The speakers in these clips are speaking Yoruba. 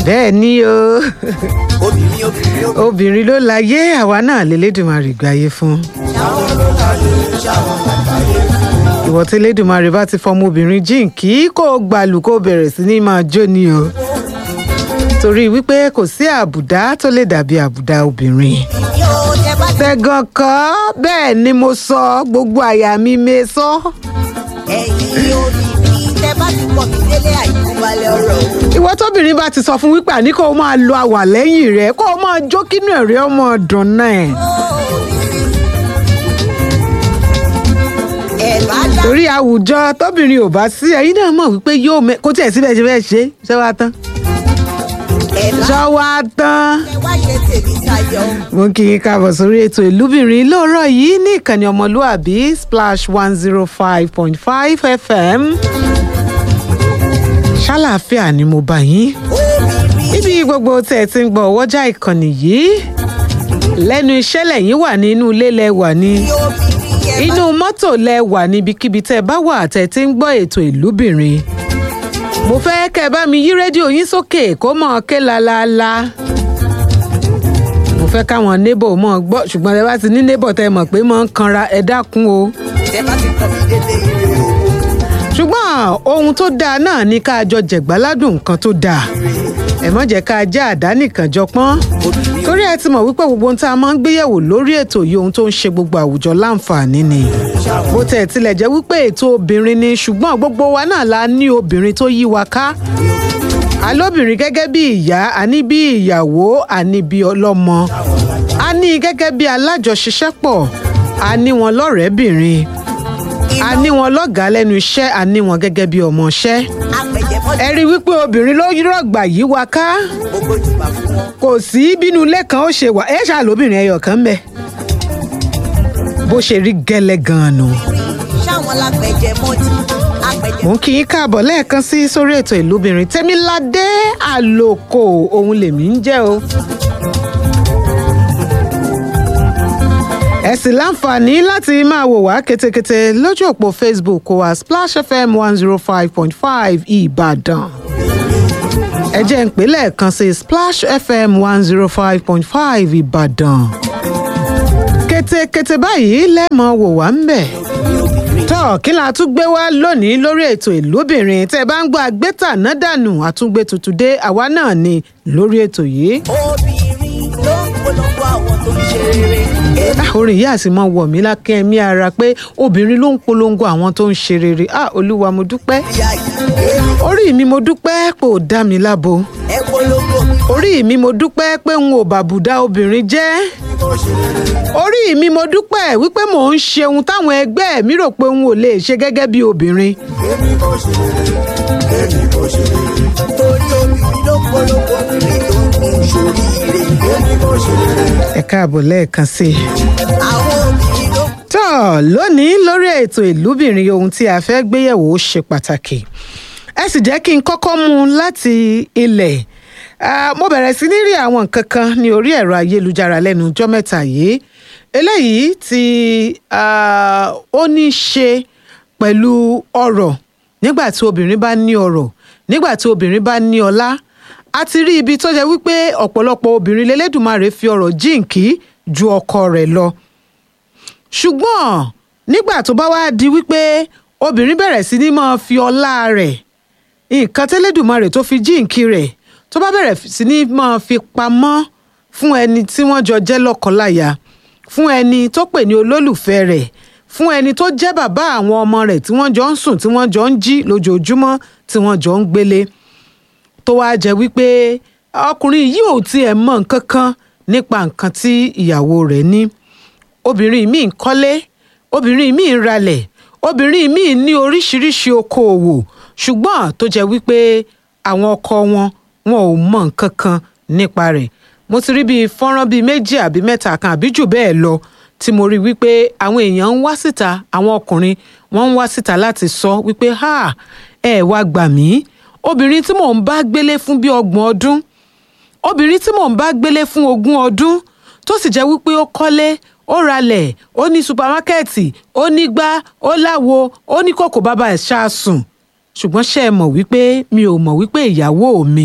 bẹ́ẹ̀ ni o obìnrin obìnrin obìnrin. obìnrin ló láyé àwa náà lélẹ́dùnmarè gbáyé fún. ṣáwọn ló láyé ṣáwọn àgbáyé. ìwọ tí lẹ́dùnmarè bá ti fọmọ obìnrin jíǹkí kó o gbàlù kó o bẹ̀rẹ̀ sí ní máa jó ni o. torí wípé kò sí àbùdá tó lè dàbí àbùdá obìnrin. yóò tẹ bá tẹ tẹ̀gàn kọ́ bẹ́ẹ̀ ni mo sọ gbogbo àyà mi me sọ. ẹ̀yìn obìnrin tẹ bá ti pọ̀ mí délé àìkú balẹ̀ ọ̀rọ̀ o. ìwọ tóbìnrin bá ti sọ fún wípé àní kó o máa lo àwà lẹ́yìn rẹ̀ kó o máa jó kínú ẹ̀rí ọmọ ọ̀dùn náà. ẹ̀ bá dá torí àwùjọ tóbìnrin ò bá sí ẹ̀yin náà mọ̀ wípé yóò mẹ kó tiẹ̀ síbẹ̀ ṣe fẹ́ ṣe ṣé wàá tán ẹ̀ bá ṣé wàá tán. ẹ wá ṣe tèmi sayọ. mo kí yín káàbọ̀ sórí ètò ìlúbìnrin lóòrọ̀ yìí ní ìkànnì ọmọlúàbí splash one zero five point five fm ṣàlàáfíà ni mo bá yín obìnrin níbi gbogbo tẹ̀ ẹ ti ń gbọ́ ọwọ́jà ìkànnì yìí lẹ́nu iṣẹ́ lẹ́yìn wà ní inú ilé lẹ wà ní obìnrin yẹn bá inú mọ́tò lẹ wà níbikíbi tẹ́ ẹ bá wà tẹ́ ẹ ti ń gbọ́ ètò ìlúbìnrin mo fẹ́ kẹ́ ẹ bá mi yí rédíò yín sókè kó mọ̀ ké lálálá mo fẹ́ káwọn neighbor mọ̀ gbọ́ ṣùgbọ́n ẹ bá ti ní neighbor tẹ́ ẹ mọ̀ pé mọ̀ ń kanra ẹ dákun o tẹ bá ti pọ̀ mí délé ire o. ṣùgbọ́n ohun tó dáa náà ni ká jọ jẹ̀gbáládùn nǹkan tó dáa ẹ má jẹ́ ká já àdá nìkan jọ pọ́n torí ẹ ti mọ̀ wípé gbogbo ohun tá a máa ń gbéyẹ̀wò lórí ètò yìí ohun tó ń ṣe gbogbo àwùjọ láǹfààní ni bó tẹ̀ tilẹ̀ jẹ́ wípé ètò obìnrin ni ṣùgbọ́n gbogbo wa náà la ní obìnrin tó yí wa ká alóbìnrin gẹ́gẹ́ bí ìyá àní bí ìyàwó àní bí ọlọ́mọ a ní gẹ́gẹ́ bí alájọṣiṣẹ́pọ̀ a ní wọn lọ́rẹ̀ẹ́bìnrin a ní wọn lọ́gàá lẹ́nu iṣẹ́ a ní wọn gẹ́gẹ́ bí ọmọọṣẹ́ apẹ̀jẹ̀ mọ́ ẹ rí i wípé obìnrin ló rọ̀gbà yí wa ká gbogbo jùmọ̀ fún wọn. kò sí bínú ilé kan ó ṣe wà ẹ ṣàlóbìnrin ẹyọ kan bẹ bó ṣe rí gẹ́lẹ́ gan-an nù. ṣáwọn lápẹ̀jẹ̀ mọ́ ti apẹ̀jẹ̀ mò ń kí yín káàbọ̀ lẹ́ẹ̀kan sí sórí ètò ìlúbìnrin tẹ́míládé àlòkò òun lèmi ń jẹ́ o. ẹ sì láǹfààní láti máa wò wá ketekete lójú òpó facebook wa splash fm one zero five point five ìbàdàn ẹ jẹ́ ń pè lẹ́ẹ̀kan sí splash fm one zero five point five ìbàdàn ketekete báyìí lẹ́ẹ̀mọ́ wò wá ń bẹ̀ tọ́ kí la tún gbé wá lónìí lórí ètò ìlúbìnrin tẹ́ ẹ bá ń gbọ́ agbétà náà dànù àtúngbé tuntun dé àwa náà ni lórí ètò yìí. obìnrin ló ń polongo àwọn tó ń ṣe rere. Ah, orin yìí àti mọ wọ̀ mí lákẹ́ mi ara pé obìnrin ló ń polongo àwọn tó ń ṣe rere ah olúwa mo dúpẹ́ ìyá yìí orí mi mo dúpẹ́ pé ò dá mi lábo ẹ polongo orí mi mo dúpẹ́ pé n ò bàbùdá obìnrin jẹ́ orí mi mo dúpẹ́ wípé mò ń ṣe ohun táwọn ẹgbẹ́ mi rò pé n ò lè ṣe gẹ́gẹ́ bí obìnrin torí obìnrin ló ń polongo obìnrin tó ń ṣoríire. ẹ káàbọ̀ lẹ́ẹ̀kan sí i. àwọn obìnrin ló ń tọ́ lónìí lórí ètò ìlúbìnrin ohun tí a fẹ́ gbéyẹ̀wò ó ṣe pàtàkì ẹ sì jẹ́ kí n kọ́kọ́ mú un láti ilẹ̀ Ah, mo bẹ̀rẹ̀ sí ní rí àwọn nǹkan kan ní orí ẹ̀rọ ayélujára lẹ́nu ọjọ́ mẹ́ta yìí eléyìí tí ah, ó ní í ṣe pẹ̀lú ọrọ̀ nígbà tí obìnrin bá ní ọrọ̀ nígbà tí obìnrin bá ní ọlá a ti rí ibi tó jẹ́ wípé ọ̀pọ̀lọpọ̀ obìnrin lélẹ́dùmarè fi ọrọ̀ jíǹkí ju ọkọ rẹ̀ lọ ṣùgbọ́n nígbà tó bá wá di wípé obìnrin bẹ̀rẹ̀ sí ní máa fi ọlá rẹ̀ nǹkan tẹ́lẹ̀dùmarè tó fi jíǹkí rẹ̀ tó bá bẹ̀rẹ̀ sí ní máa fi pamọ́ fún ẹni tí wọ́n jọ jẹ́ lọ́kọláya fún ẹni tó pè ní olólùfẹ́ rẹ̀ fún ẹni tó jẹ́ bàbá àwọn ọmọ rẹ̀ tí wọ́n jọ ń sùn tí wọ́n jọ ń jí lójoojúmọ́ tí wọ́n jọ ń gbélé tó wáá jẹ́ wípé ọkùnrin yìí ò tiẹ̀ mọ̀ nǹkan kan nípa nǹkan tí ìyàwó rẹ̀ ní obìnrin míì ń kọ́lé obìnrin míì ń ralẹ̀ obìnrin míì ní oríṣiríṣi okoòwò ṣùgbọ́n tó jẹ́ wípé àwọn ọkọ wọn wọn ò mọ nǹkan kan nípa rẹ̀ mo ti rí bíi fọ́nrán bíi méjì àbí mẹ́ta kan àbí jù bẹ́ẹ̀ lọ tí mo rí wípé àwọn èèyàn ń wá síta àwọn ọkùnrin wọ́n ń wá síta láti sọ wípé ha ẹ wá gbà mí obìnrin tí mò ń bá gbélé fún bíi ọgbọ̀n ọdún obìnrin tí mò ń bá gbélé fún ogún ọdún tó sì jẹ́ wípé ó kọ́lé ó ralẹ̀ ó ní supamákẹ́ẹ̀tì ó ní gbá ó láwo ó ní kòkò bàbá ẹ̀ ṣáàsùn ṣùgbọ́n ṣe é mọ̀ wípé mi ò mọ̀ wípé ìyàwó mi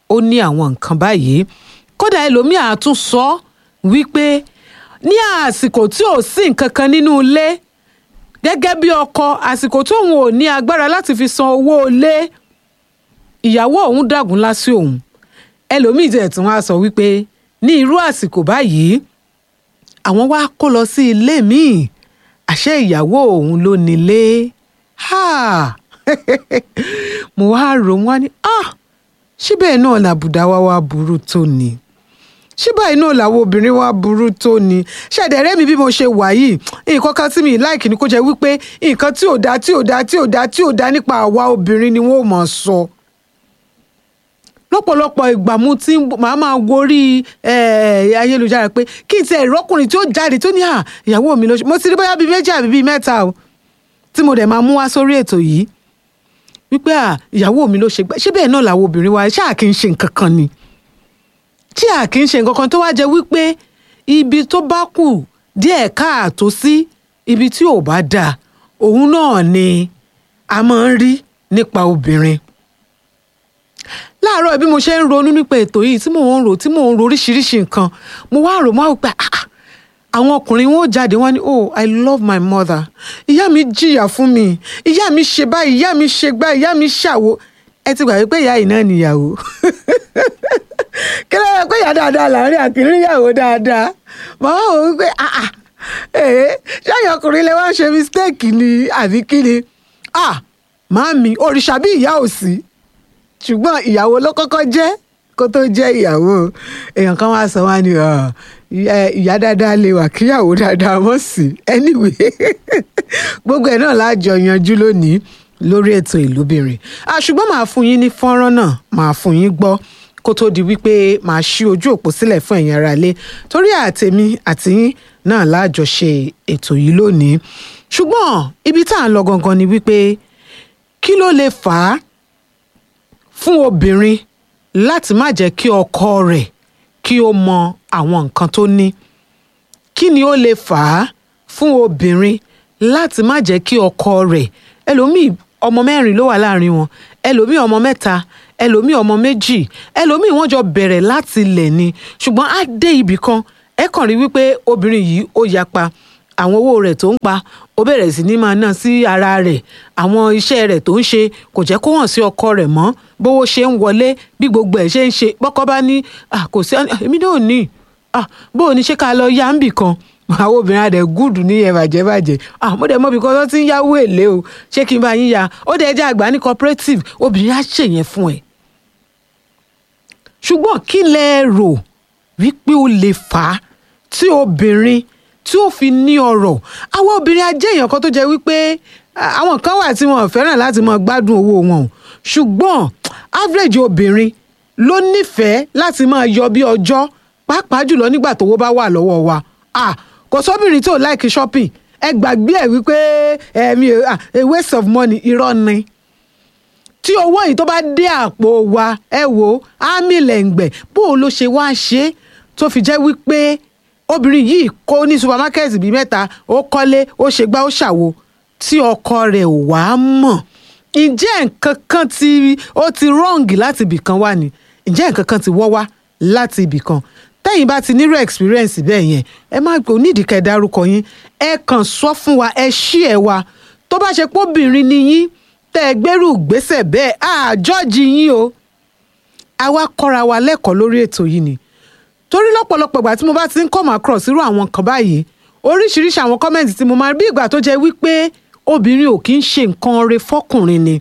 ó ní àwọn nǹkan báyìí kódà ẹlòmíà á tún sọ wípé ní àsìkò tí ò sí nǹkan kan nínú ilé gẹ́gẹ́ bí ọkọ àsìkò tóun ò ní agbára láti fi san owó ilé ìyàwó òun dàgún lásì òun ẹlòmíì tẹ̀ tún wá sọ wípé ní irú àsìkò báyìí àwọn wá kó lọ sí ilé míì àṣẹ ìyàwó òun ló nílé mo wá rò wọ́n ní síbẹ̀ náà làbùdá wa wá burú tó ni síbẹ̀ náà làwọn obìnrin wa burú tó ni ṣẹ̀dẹ̀rẹ́ mi bí mo ṣe wà yìí nǹkan kan tí mi láìkì ni kó jẹ́ wípé nǹkan tí ò dá tí ò dá tí ò dá tí ò dá nípa àwa obìnrin ni wọ́n ò mọ̀ sọ. lọ́pọ̀lọpọ̀ ìgbà mo ti máa máa gorí ayélujára pé kí n ti ẹ̀rọ́kùnrin tí ó jáde tó ní à ìyàwó mi ló ṣe mo ti rí bóyá bíi méjì àbí bíi mẹ́ta o tí mo dẹ̀ máa mú wá sórí ètò yìí wípé à ìyàwó mi ló ṣe gbà ṣé bẹ́ẹ̀ náà làwọn obìnrin wa ṣáà kì í ṣe nǹkan kan ni tí a kì í ṣe nǹkan kan tó wá jẹ́ wípé ibi tó bá kù díẹ̀ káàtó sí ibi tí ò bá dáa òun náà ni a máa ń rí nípa obìnrin láàárọ̀ bí mo ṣe ń ronú nípa ètò yìí tí mò ń rò tí mò ń ro oríṣiríṣi nǹkan mo wá rò mo wá pé àwọn ọkùnrin wọn ò jáde wọn ni oh i love my mother ìyá mi jìyà fún mi ìyá mi ṣe báyìí ìyá mi ṣe gbá ìyá mi ṣàwo ẹ ti gbà wípé ìyá yìí náà nìyàwó kí ló yẹ pé ìyá dáadáa láàrin àkìrí ìyàwó dáadáa màá wò wípé ṣáàyàn ọkùnrin lè wá ṣe mistake ni àbí kí ni màámi òrìṣà bí ìyá ò sí ṣùgbọ́n ìyàwó ló kọ́kọ́ jẹ́ kó tó jẹ́ ìyàwó èèyàn kan wá sọ wá ní ìyá dáadáa lè wà kíyàwó dáadáa mọ̀ sí anyway gbogbo ẹ̀ náà láàjọ yanjú lónìí lórí ètò ìlúbìnrin ṣùgbọ́n màá fún yín ní fọ́nrán náà màá fún yín gbọ́ kó tó di wípé màá ṣí ojú òpó sílẹ̀ fún ẹ̀yin ará ilé torí àtẹ̀mí àti yín náà láàjọṣe ètò yìí lónìí ṣùgbọ́n ibi tá à ń lọ gangan ni wípé kí ló lè fà á fún obìnrin láti má jẹ́ kí ọkọ rẹ̀ kí ó mọ àwọn nǹkan tó ní kí ni ó lè fà á fún obìnrin láti má jẹ́ kí ọkọ rẹ̀ ẹlòmíì ọmọ mẹ́rin ló wà láàrin wọn ẹlòmíì ọmọ mẹ́ta ẹlòmíì ọmọ méjì ẹlòmíì wọ́n jọ bẹ̀rẹ̀ láti ilẹ̀ ni ṣùgbọ́n á dé ibì kan ẹ kàn rí wípé obìnrin yìí ó yapa àwọn owó rẹ̀ tó ń pa ó bẹ̀rẹ̀ sí ní máa ná sí ara rẹ̀ àwọn iṣẹ́ rẹ̀ tó ń ṣe kò jẹ́ kó hàn sí ọkọ rẹ̀ mọ́ bówó ṣe ń wọlé bí gbogbo ẹ̀ ṣe ń ṣe bọ́kọ bá ní kò sí èmi náà ní bó o ní ṣe ká lọ yá ń bì kan àwọn obìnrin adẹ gúdù ní ẹ bàjẹ́ bàjẹ́ mo dẹ̀ mọ̀ bí kan tó ti ń yáwó èlé o ṣé kí n bá yín ya ó dẹ̀ jẹ́ àgbà ní cooperative obìnrin á ṣèyẹn fún ẹ. ṣùgbọ́n kí lẹ rò wípé ó lè fà á tí obìnrin tí ó fi ní ọrọ̀ àwọn obìnrin ajé èèyàn kan tó jẹ́ wípé àwọn kan wà tí wọn fẹ́ràn láti máa gbádùn owó wọn o ṣùgbọ́n average obìnrin ló nífẹ̀ẹ́ láti máa yọ bí ọjọ́ pàápàá jùlọ nígbà tówó bá wà lọ́wọ́ wa ah kò sóbìnrin tí ò like shopping ẹ gbàgbé ẹ wípé ẹmi a waste of money irọ́ ni tí owó yìí tó bá dé àpò wa ẹ wò ámì lẹ́ǹgbẹ̀ bó o ló ṣe wá ṣe tó fi jẹ́ wípé obìnrin yìí kó ní supermarket bíi mẹ́ta ó kọ́lé ó ṣe gbá ó ṣàwo tí ọkọ rẹ̀ ò wá mọ̀ ǹjẹ́ nǹkan kan tí ó ti wrong láti ibì kan wá ni ǹjẹ́ nǹkan kan ti wọ́ wá láti ibì kan tẹ́yìn bá ti nírò experience bẹ́ẹ̀ yẹn ẹ má gbé onídìíkẹ́ dárúkọ yín ẹ kàn sọ fún wa ẹ ṣí ẹ wa tó bá ṣe póbìnrin ni yín tẹ́ ẹ gbẹ́rù gbèsè bẹ́ẹ̀ àjọ́jì yín o àwa kọ́ra wa lẹ́kọ̀ọ́ lórí ètò yìí ni torí lọ́pọ̀lọpọ̀ ìgbà tí mo bá ti ń come across irú àwọn kan báyìí oríṣiríṣi àwọn kọ́mẹ̀ntì tí mo máa rí bí ìgbà tó jẹ́ wípé obìnrin ò kí ń ṣe nǹkan re fọ́kùnrin ni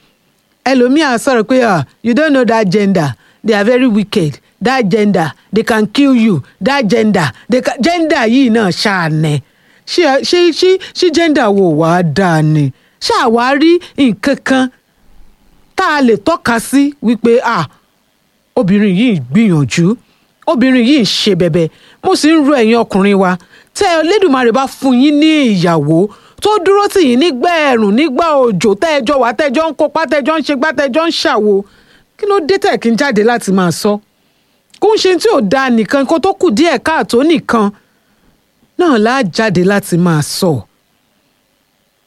ẹlòmíà sọ̀rọ̀ pé you don't know that gender they are very wicked that gender they can kill you that gender they can gender yìí náà ṣàánẹ ṣé ṣé ṣé ṣé gender wo wàá dáa ni ṣàwárí nǹkan kan tá a lè tọ́ka sí wípé ah obìnrin yìí gbìyànjú obìnrin yìí ń ṣe bẹ̀bẹ̀ mo sì ń ro ẹ̀yin ọkùnrin wa tẹ́ Elédùmarè bá fún yín ní ìyàwó tó dúró tì yín nígbà ẹ̀rùn nígbà òjò tẹ́ẹ̀jọ́ wà tẹ́ẹ̀jọ́ ń kópa tẹ́ẹ̀jọ́ ń ṣe gbá tẹ́ẹ̀jọ́ ń ṣàwo kí ló dé tẹ̀ kí n jáde láti máa sọ kó ń ṣe tí ò dáa nìkan kó tó kù díẹ̀ káàtó nìkan náà láà jáde láti máa sọ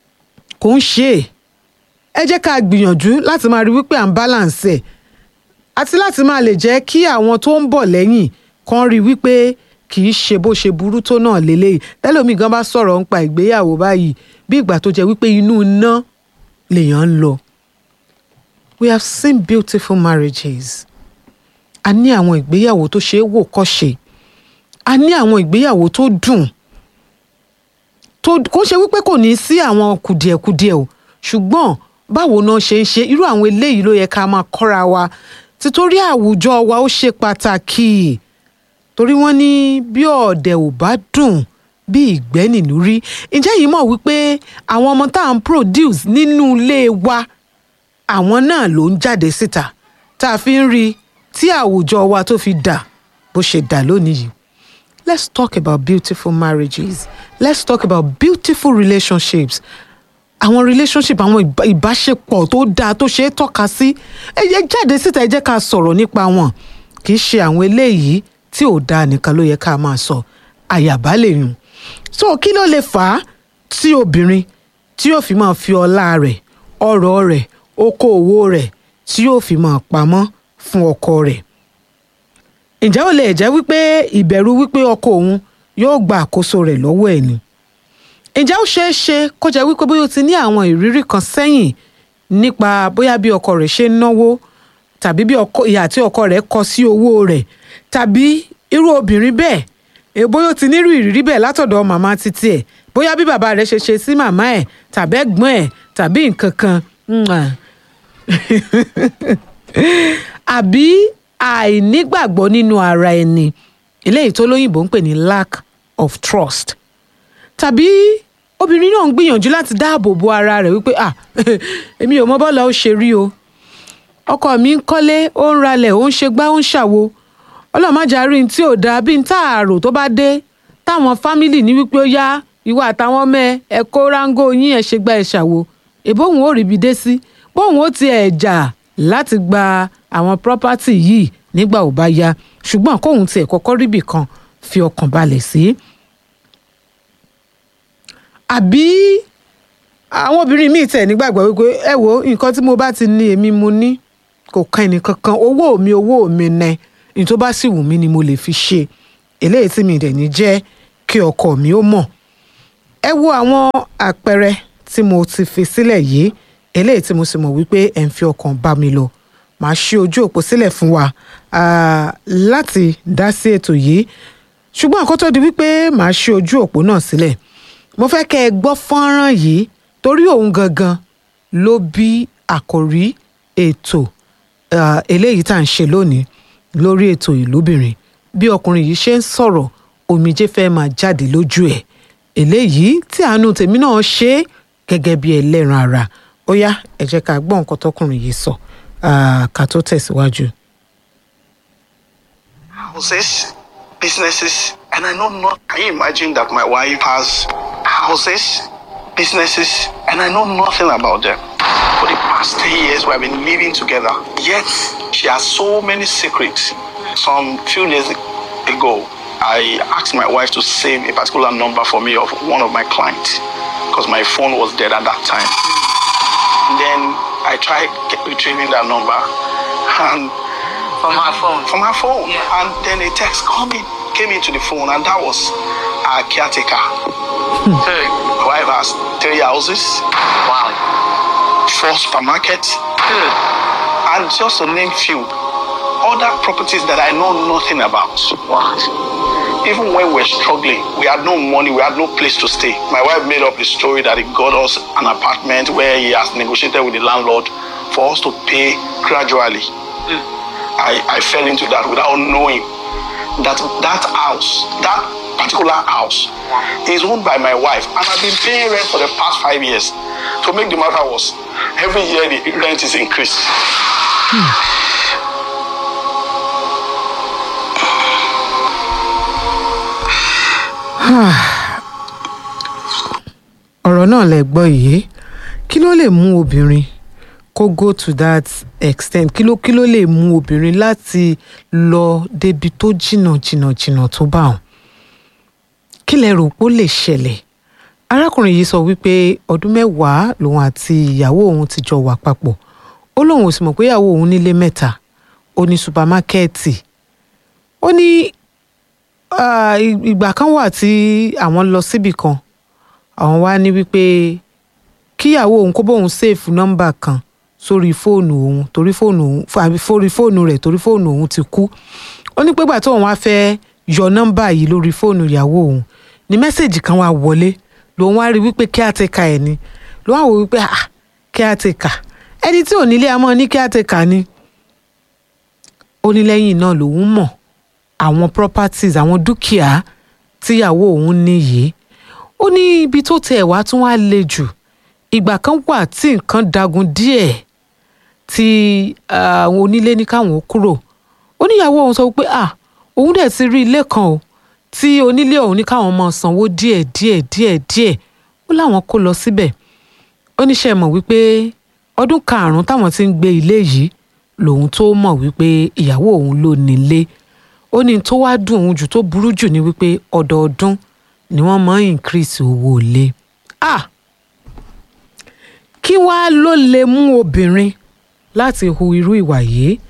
kò ń ṣe é ẹ jẹ́ ká gbìyànjú láti máa rí wípé à ń balance ẹ̀ àti láti máa lè jẹ́ kí àwọn tó ń bọ̀ lẹ́yìn kan rí i wípé kì í ṣe bó ṣe burú tó náà lélẹ́yìí tẹ́lómi gan bá sọ̀rọ̀ nípa ìgbéyàwó báyìí bí ìgbà tó jẹ́ wípé inú iná lèèyàn ń lọ. we have seen beautiful marriages a ní àwọn ìgbéyàwó tó ṣe é wò kọ́ṣe a ní àwọn ìgbéyàwó tó dùn tó kó ṣe wípé kò ní sí àwọn kùdìẹ̀kudiẹ o ṣùgbọ́n báwo náà ṣe ń ṣe irú àwọn eléyìí ló yẹ ká máa kọ́ra wa títorí àwùjọ wa ó ṣe pàtàkì torí wọ́n ní bí ọ̀dẹ̀ ò bá dùn bí ìgbẹ́ nìlú rí ǹjẹ́ yìí mọ̀ wípé àwọn ọmọ tá à ń produce nínú ilé wa àwọn náà ló ń jáde síta tá a fi ń rí tí àwùjọ wa tó fi dà bó ṣe dà lónìí yìí let's talk about beautiful marriages let's talk about beautiful relationships àwọn relationship àwọn ìbá- ìbáṣepọ̀ tó dáa tó ṣe é tọ́ka sí ẹ jẹ́ jáde síta ẹ jẹ́ ká sọ̀rọ̀ nípa wọn kì í ṣe àwọn eléyìí tí ò dáa nìkan ló yẹ ká máa sọ àyàbá lè yùn so kí ló lè fà á tí obìnrin tí yóò fi máa fi ọlá rẹ̀ ọrọ̀ rẹ̀ okòòwò rẹ̀ tí yóò fi máa pamọ́ fún ọkọ rẹ̀ ǹjẹ́ ó lè jẹ́ wípé ìbẹ̀rù wípé ọkọ òun yóò gba àkóso rẹ̀ lọ́wọ́ ẹ̀ ni ǹjẹ́ ó ṣeé ṣe kó jẹ́ wípé bóyá o ti ní àwọn ìrírí kan sẹ́yìn nípa bóyá bí ọkọ rẹ̀ ṣe ń náwó tàbí bí ọkọ ìyà tí ọkọ rẹ̀ kọ sí owó rẹ̀ tàbí irú obìnrin bẹ́ẹ̀ eh, bóyá o ti nírú ìrírí bẹ́ẹ̀ látọ̀dọ̀ màmá títí ẹ̀ bóyá bí bàbá rẹ̀ ṣe ṣe sí màmá ẹ̀ tàbí ẹ̀gbọ́n ẹ̀ tàbí nǹkan kan mwah. àbí àìnígbàgbọ́ nínú ara ẹni eléyìí tó lóyìnbó ń pè ní lack of trust tàbí obìnrin náà ń gbìyànjú láti dáàbò bo ara rẹ̀ wípé ah èmi ò mọ bọ́ọ̀lù ó ṣe rí o ọkọ mi ń kọ́lé ó ń ralẹ̀ ó ń ṣe gbá ó ń ṣàwo ọlọ́mọjà rí n tí ò dáa bí n táàrò tó bá dé táwọn fámìlì ní wípé ó yá ìwọ àtàwọn ọmọ ẹ ẹ kó ráńgó yín ẹ ṣe gbá ẹ ṣàwo èbóhùn ó ríbi dé sí bóhùn ó tiẹ̀ jà láti gba àwọn pírọ́pátì yìí nígbà ò bá yá ṣùgbọ́n kóhun tiẹ̀ kọ́kọ́ ríbì kan fi ọkàn balẹ̀ sí. àbí àwọn obìnrin míì tẹ̀ nígbàgbọ́ wípé ẹ wo nǹkan tí mo bá ti ní èmi mo ní kò kan ẹnìkankan owó mi owó mi nẹ ní tó bá sì wù mí ni mo lè fi ṣe eléyìí tí mi dẹ̀ ní jẹ́ kí ọkọ mi ó mọ̀ ẹ wo àwọn àpẹẹrẹ tí mo ti fi sílẹ̀ yìí eléyìí tí mo sì mọ̀ wípé ẹ̀ ń fi ọkàn bá mi lọ màá ṣí ojú òpó sílẹ̀ fún wa ah, láti dá sí ètò yìí ṣùgbọ́n àkótó di wípé màá ṣí ojú òpó náà sílẹ̀ mo fẹ́ kẹ́ ẹ gbọ́ fọ́nrán yìí torí òun gangan ló bí àkòrí ètò ah, eléyìí tá à ń ṣe lónìí lórí ètò ìlúbìnrin bí ọkùnrin yìí ṣe ń sọ̀rọ̀ omijé fẹ́ máa jáde lójú ẹ̀ eléyìí tí àánú tèmi náà ṣe é gẹ́gẹ́ bí ẹlẹ́ran ara ó yá ẹ jẹ́ ká gbọ́ nǹkan tọkùnrin yìí sọ ah, ká tó tẹ̀síwájú. houses, businesses, and I know not. Can you imagine that my wife has houses, businesses, and I know nothing about them? For the past 10 years, we have been living together. Yet, she has so many secrets. Some few days ago, I asked my wife to save a particular number for me of one of my clients because my phone was dead at that time. Then I tried get- retrieving that number and from her phone. from her phone. Yeah. And then a text coming came into the phone, and that was our caretaker. Hey. My wife has three houses, Wow. four supermarkets, Good. and just to name few other properties that I know nothing about. What? Even when we were struggling, we had no money, we had no place to stay. My wife made up the story that he got us an apartment where he has negotiated with the landlord for us to pay gradually. I, I fell into that without knowing that that house, that particular house, is owned by my wife, and I've been paying rent for the past five years. To make the matter worse, every year the rent is increased. ọ̀rọ̀ náà lẹ gbọ́ yìí kí ló lè mú obìnrin kó go to that extent kí ló kí ló lè mú obìnrin láti lọ débi tó jìnnà jìnnà jìnnà tó bá wọn kí lẹ rò pé ó lè ṣẹlẹ̀ arákùnrin yìí sọ wípé ọdún mẹ́wàá lòun àti ìyàwó òun ti jọ wà papọ̀ ó lóun ò sì mọ̀ pé ìyàwó òun nílé mẹ́ta ó ní supamákẹ́ẹ̀tì ó ní ah, ì- ìgbà kan wà tí àwọn lọ síbì kan àwọn wá ní wípé kíyàwó òun kó bóun ṣèèfù nọ́mbà kan sórí fóònù òun torí fóònù òun àbí sórí fóònù rẹ̀ torí fóònù òun ti kú ó ní pégbà tóun wá fẹ́ yọ nọ́mbà yìí lórí fóònù ìyàwó òun ní mẹ́sẹ̀gì kan wá wọlé lòun wá rí wípé kí á ti ka ẹ̀ ni ló wá wò wípé ah kí á ti kà ẹni tí ò nílé amọ́ ní kí á ti kà ni ó ní lẹ́yìn náà lòun mọ̀ àwọn properties àwọn dúkìá tíyàwó òun ní yìí ó ní ibi tó tẹ̀ wá tún wá le jù ìgbà kan wà tí nǹkan dagun díẹ̀ tí ah, àwọn onílé ní káwọn ó kúrò ó níyàwó òun sọ pé ah òun dẹ̀ ti rí ilé kan o tí onílé òun ní káwọn máa sanwó díẹ̀ díẹ̀ díẹ̀ díẹ̀ ó láwọn kó lọ síbẹ̀ ó ní ṣe mọ̀ wípé ọdún karùn-ún táwọn ti ń gbé ilé yìí lòun tó mọ̀ wípé ìyàwó òun ló nílé ó ní tó wá dùn òun jù tó burú jù ní wípé ọdọọdún ni wọ́n máa ń increase owó ilé ah kí wàá ló lè mú obìnrin láti hu irú ìwà yìí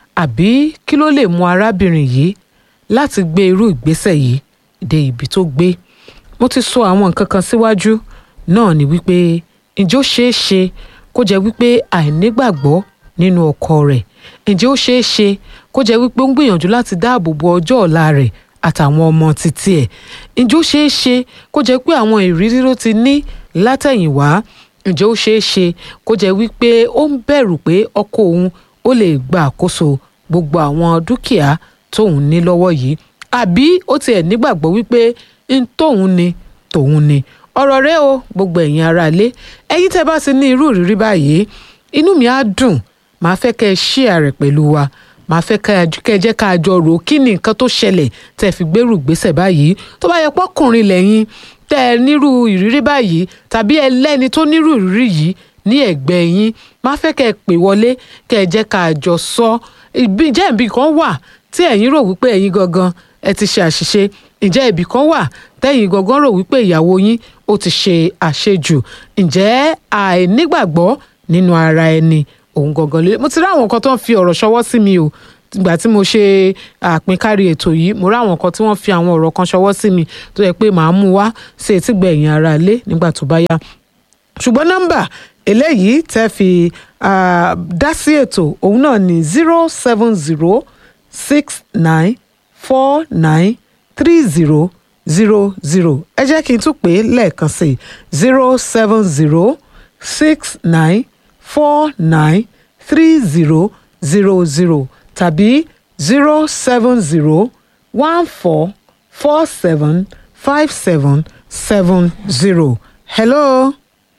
àbí kí ló lè mú arábìnrin yìí láti gbé irú ìgbésẹ̀ yìí dé ibi tó gbé mo ti sọ àwọn nǹkan kan síwájú náà ni wípé ǹjẹ́ ó ṣeé ṣe kó jẹ́ wípé àìnígbàgbọ́ nínú ọkọ rẹ̀ ǹjẹ́ ó ṣeé ṣe kó jẹ́ wípé ó ń gbìyànjú láti dáàbò bo ọjọ́ ọ̀la rẹ̀ àtàwọn ọmọ títí ẹ̀ ǹjẹ́ ó ṣeé ṣe kó jẹ́ pé àwọn ìrírí tó ti ní látẹ̀yìnwá ǹjẹ́ ó ṣeé ṣe kó jẹ́ wípé ó ń bẹ̀rù pé ọkọ òun ó lè gba àkóso gbogbo àwọn dúkìá tóun ní lọ́wọ́ yìí àbí ó tiẹ̀ nígbàgbọ́ wípé ń tóun ni tòun ni ọ̀rọ̀ rẹ o gbogbo ẹ̀yin aráalé ẹ̀yin tẹ́ bá ti ní irú ìrírí báyìí inú mi á dùn màá fẹ́ kẹ́ ẹ share rẹ̀ pẹ̀lú wa màá fẹ́ kẹ́ ẹ- kẹ́ ẹ jẹ́ ká jọ rò ó kí ni nǹkan tó ṣẹlẹ̀ tẹ́ ẹ fi gbérù gbésẹ̀ báyìí tó bá yẹ pọ́kùnrin lẹ́yìn tẹ́ ẹ nírú ìrírí báyìí tàbí ẹ lẹ́ni tó nírú ìrírí yìí ní ẹ̀gbẹ́ yín máa fẹ́ kẹ́ ẹ pè wọlé kẹ́ ẹ jẹ́ ká jọ sọ ìbí- ǹjẹ́ ìbí kan wà tí ẹ̀yin rò wípé ẹ̀yin gangan ẹ ti ṣe àṣìṣe ǹjẹ́ ibì kan wà tẹ́yin gangan rò wípé ìyàwó yín ó ti ṣe àṣejù ǹjẹ́ àìnígbàgbọ́ nínú ara ẹni òun gangan lé mo ti rí àwọn kan tó ń fi ọ̀rọ̀ ṣọwọ́ sí mi o ìgbà tí mo ṣe àpínkárí ètò yìí mo rí àwọn kan tí wọ́n fi àwọn ọ̀rọ̀ kan ṣọwọ́ sí mi tó yẹ pé màá mú wá sí etí gbẹ̀yìn ara ilé nígbà tó bá yá ṣùgbọ́n nọ́mbà eléyìí tẹ́ fi ah, dá sí ètò òun náà ní zero seven zero six nine four nine three zero zero zero ẹ jẹ́ kí n tún pè é lẹ́ẹ̀kan sí zero seven zero six nine four nine three zero zero zero tàbí zero seven zero one four four seven five seven seven zero. hello.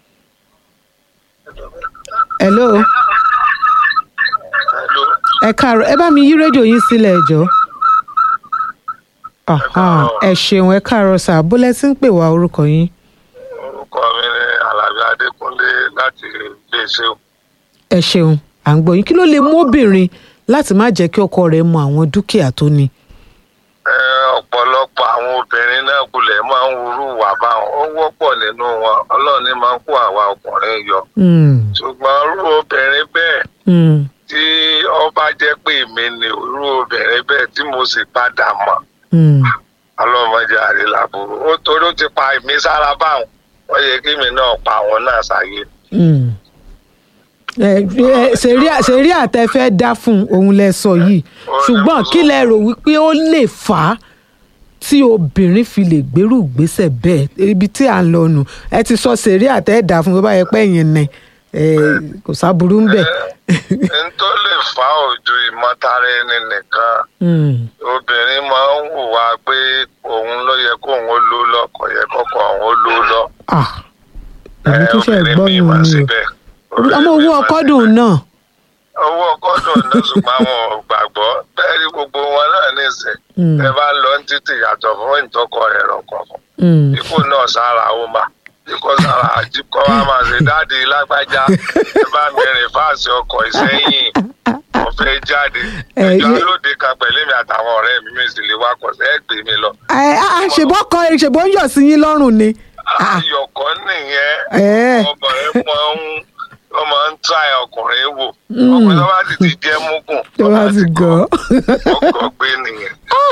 hello. ẹ káàárọ̀ ẹ bá mi yí rédíò yín sílẹ̀ ẹ jọ̀ọ́. Aha, ẹ ṣeun ẹ káàárọ̀ sà bólẹ́ tí ń pè wá orúkọ yín. orúkọ mi ni alábí adékúnlé láti iléeṣẹ́ o. ẹ ṣeun à ń gbọ́ yín kí ló lè mú obìnrin láti má jẹ́ kí ọkọ rẹ̀ mọ àwọn dúkìá tó ní. Ẹ, ọ̀pọ̀lọpọ̀ àwọn obìnrin náà kulẹ̀ máa ń wúrú wà báwọn ó wọ́pọ̀ nínú wọn ọlọ́run ní máa ń kó àwa ọkùnrin yọ. Hmm, ṣùgbọ́n irú obìnrin bẹ́ẹ̀ hmm, tí ọba jẹ́ pé èmi ni irú obìnrin bẹ́ẹ̀ tí mo sì padà mọ̀ hmm. ọlọ́mọdé àrílàbúrò ó torí ó ti pa èmi sára báwọn wọ́n yẹ kí mi náà pa àwọn náà sáyé. Hmm. ẹ ẹ ṣèrí- ṣèrí àtẹfẹ́ dá fún òun lẹ sọ yìí ṣùgbọ́n kí lẹ rò wípé ó lè fà á tí obìnrin fi lè gbèrú ìgbésẹ̀ bẹ́ẹ̀ ibi tí à ń lọ nù ẹ ti sọ ṣèrí àtẹ̀dá fún tó bá yẹ pé ẹ̀yìn nẹ ẹ kò sábúrú ń bẹ̀. n tó lè fà á ojú ìmọ̀tara ẹni nìkan Hmm, obìnrin máa ń hùwà pé òun ló yẹ kó òun ó lò lọ kò yẹ kọkọ òun ó lò lọ. ah èmi Ẹ, tún ṣe obìnrin gbọ́ míì yín máa ni síbẹ̀. o ọmọ owó Obìnrin míì máa ọkọ síbẹ̀. dùn náà. owó ọkọ dùn náà ṣùgbọ́n àwọn ò gbàgbọ́ bẹ́ẹ̀ ni gbogbo wọn náà nìsín. Hmm, ẹ bá lọ ní títì yàtọ̀ fún ìtọ́kọ rẹ̀ rọ̀kọ̀ọ̀kan. hmm. ikú náà sára ó mà ikú sára àjíkọ́ wa máa ṣe dáàdi lágbájá ẹ bá mi rìn fáàsì ọkọ̀ ìsẹ́yìn mo fẹ́ jáde Ẹ, ẹjọ́ ṣe- lóde kan pẹ̀lú mi àtàwọn ọ̀rẹ́ mi mi sì lè wakọ̀ sí ẹ gbé mi lọ. ẹ á ṣèbọ́ kọ ṣèbọ́ ń yọ̀ sí yín lọ́rùn ni. Ah, ayọ̀kọ́ nìyẹn ẹ ọmọ ẹ máa ń ó máa ń try ọkùnrin wò ọkùnrin tó bá sì ti jẹ́ múgùn tó bá ti gọ̀ ọkọ̀ gbé nìyẹn.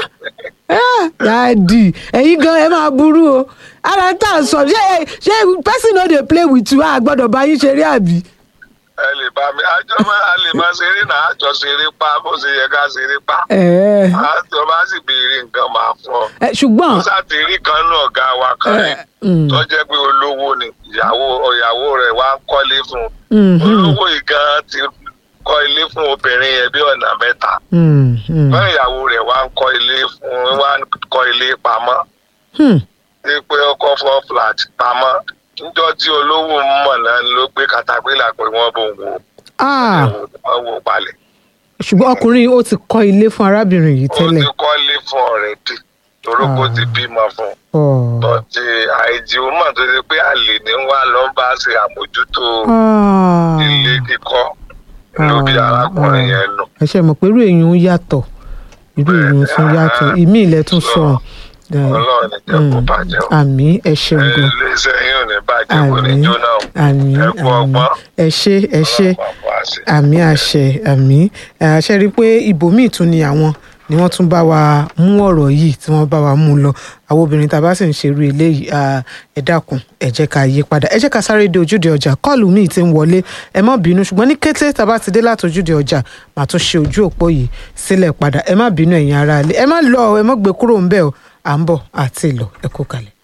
dáàdì ẹ̀yin gan ẹ máa burú o ara tá a sọ ṣé ṣé person no dey play with you a gbọ́dọ̀ bá yín ṣeré àbí. ẹ lè bá mi àjọ máa a lè máa ṣeré náà àjọ ṣeré pa bó ṣe yẹ ká ṣeré pa ẹ àjọ bá sì béèrè nǹkan máa fún ọ. ẹ ṣùgbọ́n sátìrí kan náà ọ̀gá wa kan rí mm. tó jẹ́ pé olówó ni ìyàwó ìyàwó rẹ̀ wá ń kọ́lé fún un Mhm. olówó yìí gan ti kọ́ ilé fún obìnrin yẹn bí ọ̀nà mẹ́ta Hmm, hmm, bẹ́ẹ̀ ìyàwó rẹ̀ wá ń kọ́ ilé fún wá ń kọ́ ilé pamọ́ hmm. ṣé pé ọkọ̀ fọ́ flat pamọ́ níjọ́ tí olówó ń mọ̀ náà ló gbé katapila pé wọ́n bò ń wo Ah, wọ́n wò palẹ̀ ṣùgbọ́n ọkùnrin ó ti kọ́ ilé fún arábìnrin yìí ó tẹ́lẹ̀. ti kọ́lé fún ọ̀rẹ́dì torókó ti bímọ fún un Oh. tọ́tí àìjí ó mọ̀ tó ṣe pé àlè ní wá lọ ń bá ṣe àmójútó Ah. ilé kíkọ́ ló bí arákùnrin yẹn nù. ẹ ṣe mọ̀ pé irú èèyàn ń yàtọ̀ irú èèyàn tún yàtọ̀ ìmí ilẹ̀ tún sọ ọlọ́run ní jẹ́ kó bàjẹ́ o. àmì ẹ ṣeun gan iléeṣẹ́ yín ò ní bàjẹ́ kò ní àmì jóná o. àmì ẹ kú àmì ọgbọ́n. ẹ ṣe ẹ ṣe Ọlọ́run máa fún wa ṣe. àmì àṣẹ àmì àṣẹ rí i pé ibòmíì tún ni àwọn ni wọ́n tún bá wa mú ọ̀rọ̀ yìí tí wọ́n bá wa mú lọ àwọn obìnrin tá a bá sì ń ṣerú eléyìí ah, ẹ dákun ẹ jẹ́ ká yí padà ẹ jẹ́ ká sáré dé ojúde ọjà kọ́ọ̀lù míì ti ń wọlé ẹ má bínú ṣùgbọ́n ní kété tá a bá ti dé láti ojúde ọjà màá tún ṣe ojú òpó yìí sílẹ̀ padà ẹ má bínú ẹ̀yin aráalé ẹ má lọ ẹ má gbé kúrò ń bẹ̀ o à ń bọ̀ àti ìlọ ẹ kó kalẹ̀.